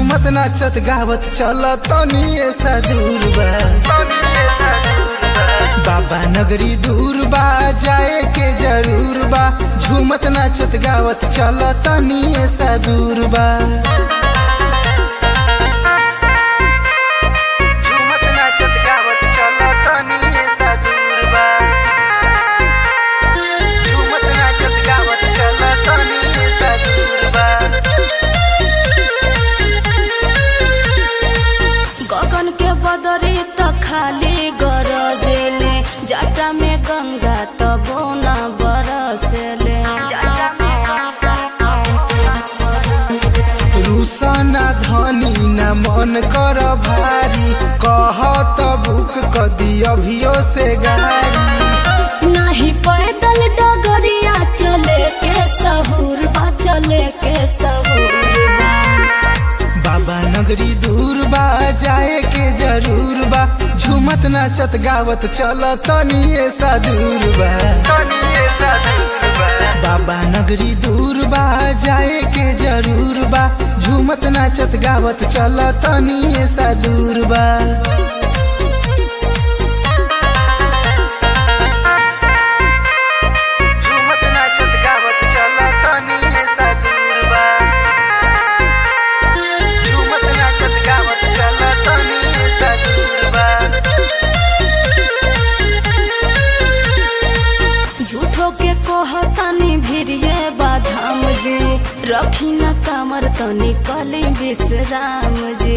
झूमत नाचत गावत चल तनी सा दूर बा बाबा नगरी दूर बा जाए के जरूर बा झूमत नाचत गावत चल तनी सा दूर बा झूमत नाचत गावत चल तनी सा दूर बा झूमत नाचत गावत चल तनी सा दूर बा गगन के बदरी त खाली गरजेले जटा में गंगा त बोना बरसेले रुसना धनी न मन कर भारी कह त बुक कदी अभियो से गाड़ी नाही पैदल डगरिया चले के सहूर बा चले के सहूर बा बाबा नगरी दूर बा जाए के जरूर बा झूमत नाचत गावत चल तनी सा दूर बा बाबा नगरी दूर बा जाए के जरूर बा झूमत नाचत गावत चल तनी सा दूर बा झूमत नाचत गावत चल तनी सा दूर बा झूमत नाचत गावत चल तनी सा दूर बा झूठो के कहतानी भिरिये बाधाम जी रखी न कामर तनी कली विश्राम जी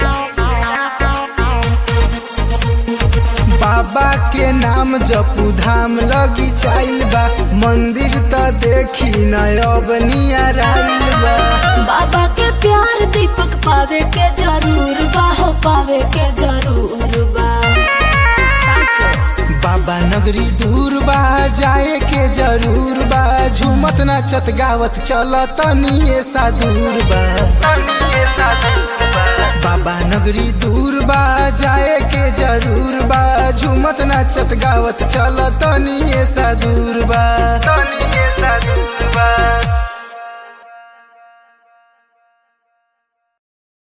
बाबा के नाम जपू धाम लगी चाइल बा मंदिर त देखी न अब नियराइल बा बाबा के प्यार दीपक पावे के जरूर बा हो पावे के जरूर बा साचो बाबा नगरी दूर बा जाए के जरूर बा झूमत नाचत गावत चल तनी सा दूर बा बाबा नगरी दूर बा जाए के जरूर बा झूमत नाचत गावत चल तनी सा दूर बा